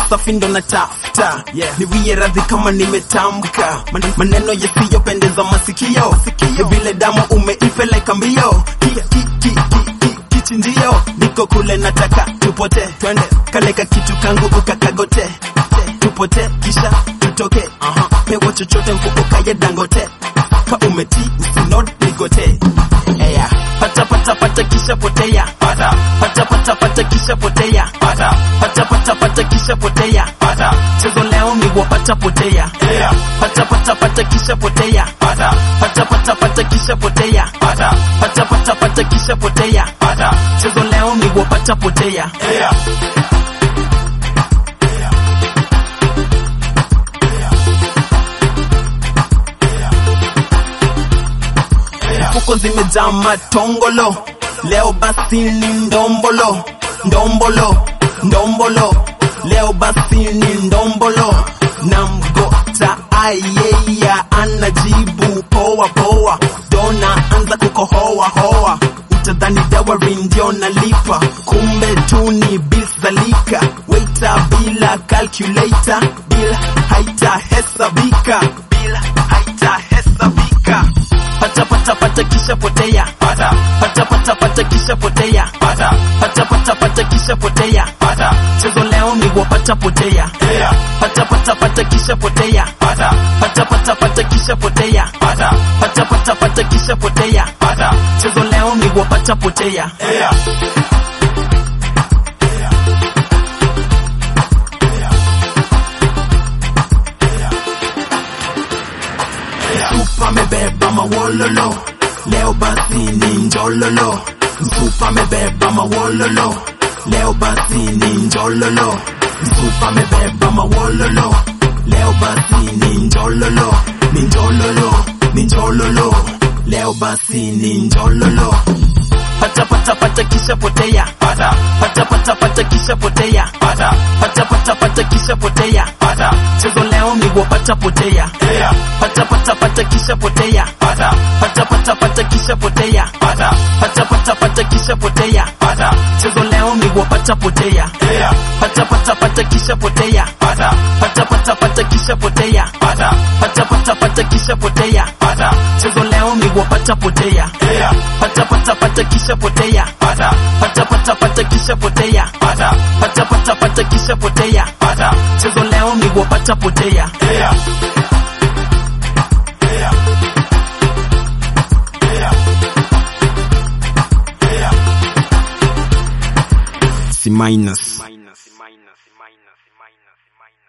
safi ndo natafuta niwie radhi kama nimetamka Man- maneno yasiyopendeza masikio ni vile damu umeipeleka mbio Ki- ki- ki- ki- ki- kichinjio niko kule nataka tupote twende kaleka kitu kangu ukakagote tupote kisha tutoke pewa chochote mfuko kaya dangote ka umeti usinod nigote Eya. pata pata pata kisha potea pata pata pata pata kisha potea pata pata pata pata kisha potea pata chezo leo ni wapata potea Eya. pata pata pata kisha potea pata pata pata pata kisha potea pata pata pata pata kisha potea pata chezo leo ni wapata potea Eya. fuko zimejaa matongolo leo basi ni ndombolo ndombolo ndombolo leo basi ni ndombolo na mgota ayeya anajibu poa poa dona anza kukohoa hoa utadhani dawari ndio nalipa kumbe tu ni bills za lika waita bila calculator bila haitahesabika bila haitahesabika pata pata pata kisha potea pata pata pata pata kisha potea pata pata pata pata kisha potea pata chezo leo ni wapata potea pata pata pata kisha potea pata pata pata pata kisha potea pata pata pata pata kisha potea pata chezo leo ni wapata potea Msupa amebeba mawololo leo basi ni njololo Msupa amebeba mawololo leo basi ni njololo Msupa amebeba mawololo leo basi ni njololo ni njololo ni njololo leo basi ni njololo pata pata pata kisha potea pata pata pata pata kisha potea pata pata pata pata kisha potea pata chezo leo ni wapata potea pata pata pata kisha potea pata pata pata pata kisha potea pata pata pata pata kisha potea pata chezo leo ni wapata potea pata pata pata kisha potea pata pata pata pata kisha potea pata pata pata pata kisha potea pata chezo leo ni wapata potea pata pata pata kisha potea pata pata pata pata kisha potea pata pata pata pata kisha potea pata chezo leo ni wapata potea C minus.